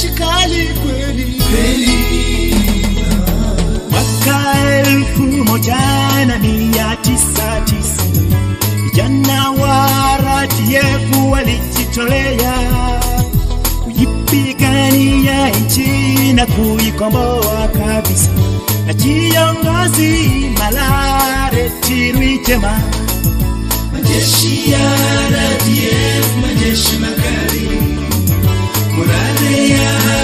jeshi kali kweli mwaka elfu moja na mia tisa tisini vijana wa RDF walijitolea kuipigania nchi na kuikomboa kabisa, na kiongozi Malareti Rwigema majeshi ya RDF, majeshi makali, morale ya